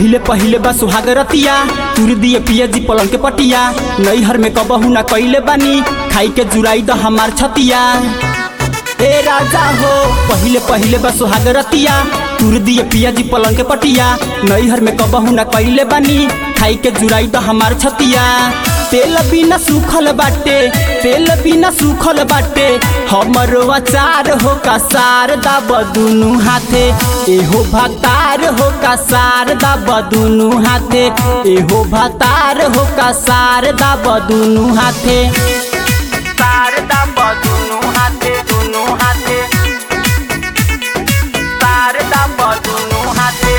पहिले पहिले बा सुहाग रतिया तुर दिए पिया जी पलंग के पटिया नैहर में कबहू ना कैले बानी खाई के जुराई द हमार छतिया ए राजा हो पहिले पहिले बा सुहाग रतिया तुर दिए पिया जी पलंग के पटिया नैहर में कबहू ना कैले बानी खाई के जुराई द हमार छतिया तेल बिना सूखल बाटे तेल बिना सूखल बाटे हमर अचार हो का सार दाब दुनु हाथे एहो भातार हो का सार दाब दुनु हाथे एहो भातार हो का सार दाब दुनु हाथे सार दाब दुनु हाथे दुनु हाथे सार दाब दुनु हाथे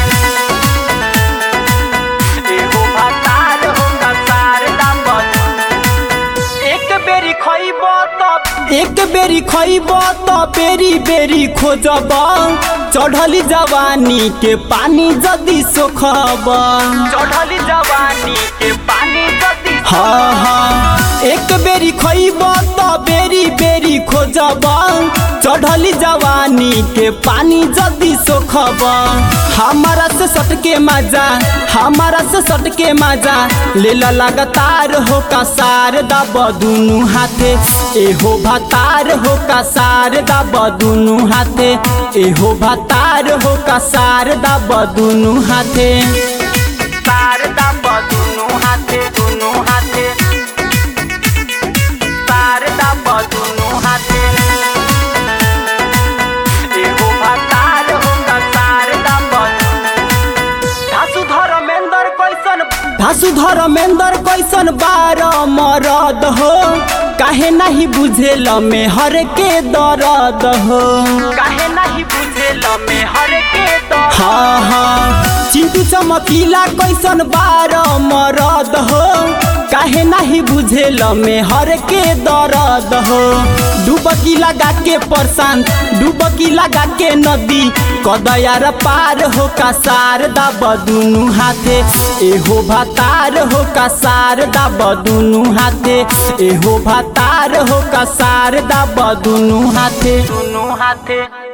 एहो भातार हो का सार दाब एक बेरी खइब त एक बेरी खइब त बेरी बेरी खोजब चढ़ली जवानी के पानी जदी सोखब चढ़ली जवानी के पानी जदी हाँ हाँ एक बेरी खइब त बेरी बेरी खोजब चढ़ली जवानी के पानी जदी सोखब हमारा से सटके मजा हमारा से सटके मजा लेला लगातार हो का सार दाब दुनु हाथे एहो भातार हो का सार दाब दुनु हाथे एहो भातार हो का सार दाब दुनु हाथे सार दाब दुनु हाथे दुनु हाथे सार दाब दुनु हाथे एहो भातार हो का सार दाब धासु धर्मेंद्र कैसन धासु धर्मेंद्र कैसन बार मरद हो काहे नहीं बुझेल में हर के दर्द हो काहे नहीं बुझेल में हर के दर्द हाँ हाँ चिंटू चमकीला कैसन बार मरद हो काहे नहीं बुझेल में हर के दर्द हो डुबकी लगा के परसान डुबकी लगा के नदी कदयार पार हो का सार दाब दुनु हाथे एहो भातार हो का सार दाब दुनु हाथे एहो भातार हो का सार दाब दुनु हाथे दुनु हाथे